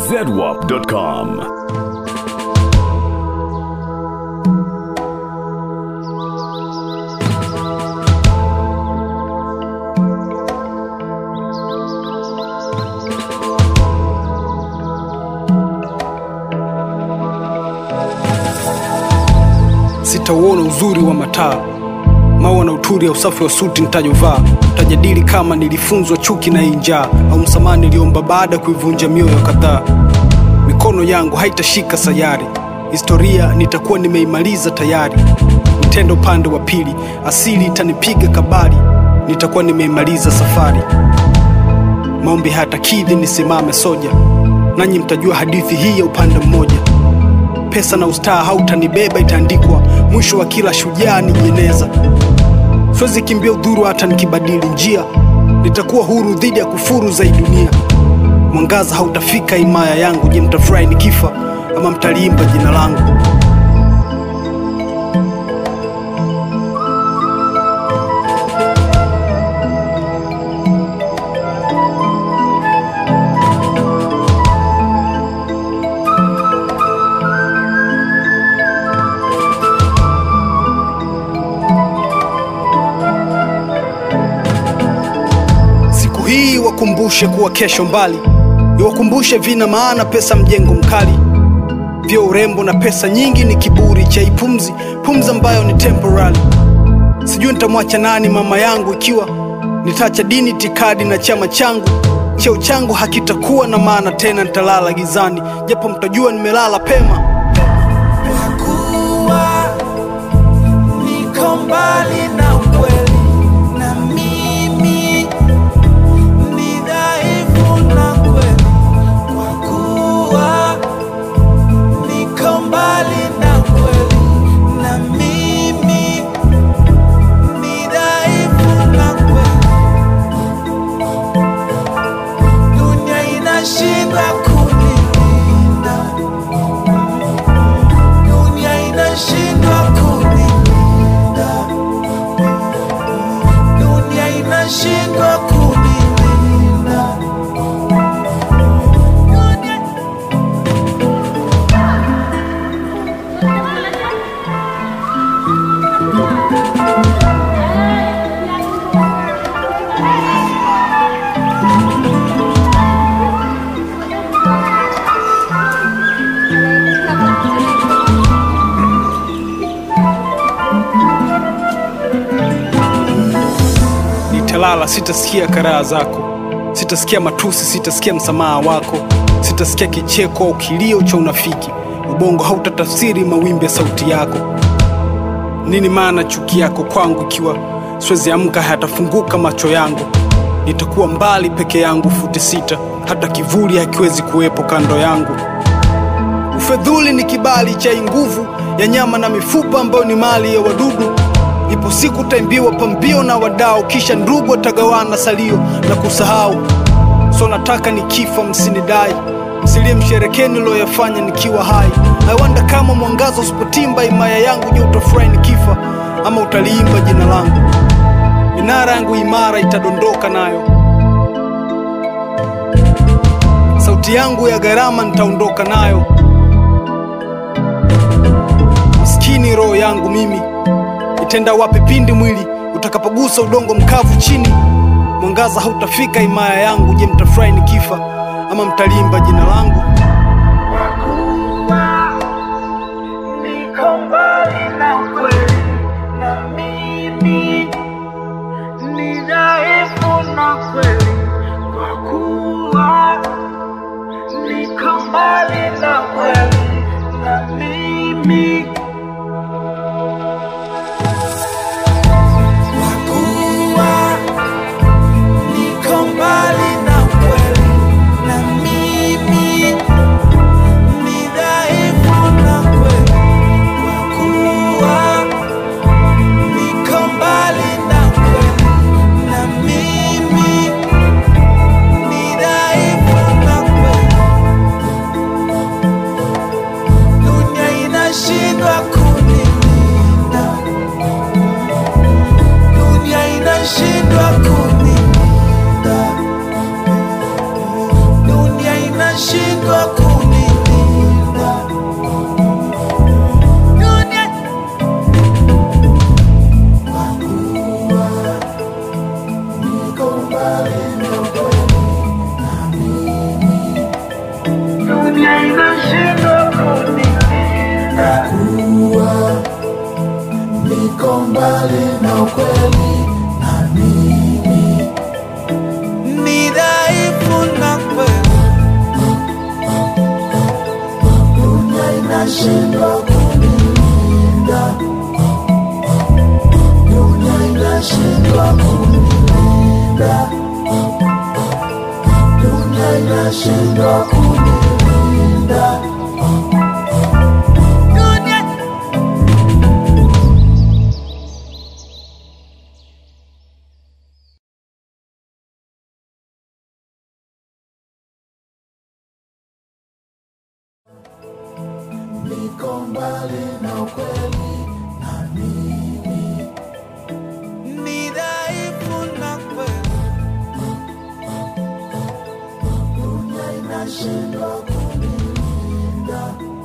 zedwap.com. sitauona uzuri wa mataa maua na uturi ya usafi wa suti nitajovaa tajadili kama nilifunzwa chuki na hii njaa au msamaha niliomba baada ya kuivunja mioyo kadhaa mikono yangu haitashika sayari historia nitakuwa nimeimaliza tayari nitenda upande wa pili asili itanipiga kabari nitakuwa nimeimaliza safari maombi hayatakidhi nisimame soja nanyi mtajua hadithi hii ya upande mmoja pesa na ustaa hautanibeba itaandikwa mwisho wa kila shujaa ni jeneza siwezi kimbia udhuru hata nikibadili njia nitakuwa huru dhidi ya kufuru za hii dunia mwangaza hautafika himaya yangu je mtafurahi nikifa ama mtaliimba jina langu siku hii wakumbushe kuwa kesho mbali iwakumbushe vina maana pesa mjengo mkali vyo urembo na pesa nyingi ni kiburi cha ipumzi pumzi ambayo ni temporary sijui nitamwacha nani mama yangu ikiwa nitaacha dini tikadi na chama changu cheo changu hakitakuwa na maana tena nitalala gizani japo mtajua nimelala pema kuwa niko mbali na ukweli na mimi ni dhaifu na kweli kwa kuwa niko mbali na ukweli na mimi ni dhaifu na kweli dunia inashindwa kunilinda dunia inashindwa kunilinda dunia inashindwa kunilinda dunia nitalala sitasikia karaha zako sitasikia matusi sitasikia msamaha wako sitasikia kicheko au kilio cha unafiki ubongo hautatafsiri mawimbi ya sauti yako nini maana chuki yako kwangu ikiwa siwezi amka hayatafunguka macho yangu nitakuwa mbali peke yangu futi sita hata kivuli hakiwezi kuwepo kando yangu ufedhuli ni kibali cha hii nguvu ya nyama na mifupa ambayo ni mali ya wadudu ipo siku taimbiwa pambio na wadao kisha ndugu watagawana salio na kusahau so nataka nikifa msinidai msilie msherekeni niloyafanya nikiwa hai aiwanda kama mwangaza usipotimba imaya yangu je utafurahi nikifa ama utaliimba jina langu minara yangu imara itadondoka nayo sauti yangu ya gharama nitaondoka nayo maskini roho yangu mimi itenda wapi pindi mwili utakapogusa udongo mkavu chini mwangaza hautafika himaya yangu je mtafurahi nikifa ama mtalimba jina langu niko mbali na ukweli na mimi ni dhaifu na kweli kwa kuwa niko mbali na kweli na mimi kwa kuwa niko mbali na ukweli na mimi ni dhaifu na kweli kwa kuwa niko mbali na kweli na mimi ni dhaifu na kweli mbali na ukweli na mimi ni dhaifu na kweli, dunia inashindwa kunilinda, dunia inashindwa kunilinda, dunia inashindwa kunilinda. Dunia niko mbali na ukweli na mimi ni dhaifu na kweli, dunia inashindwa kunilinda,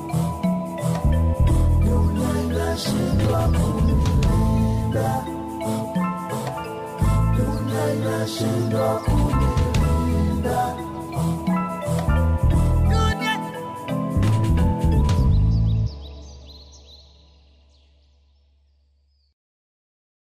dunia inashindwa kunilinda, dunia inashindwa kunilinda.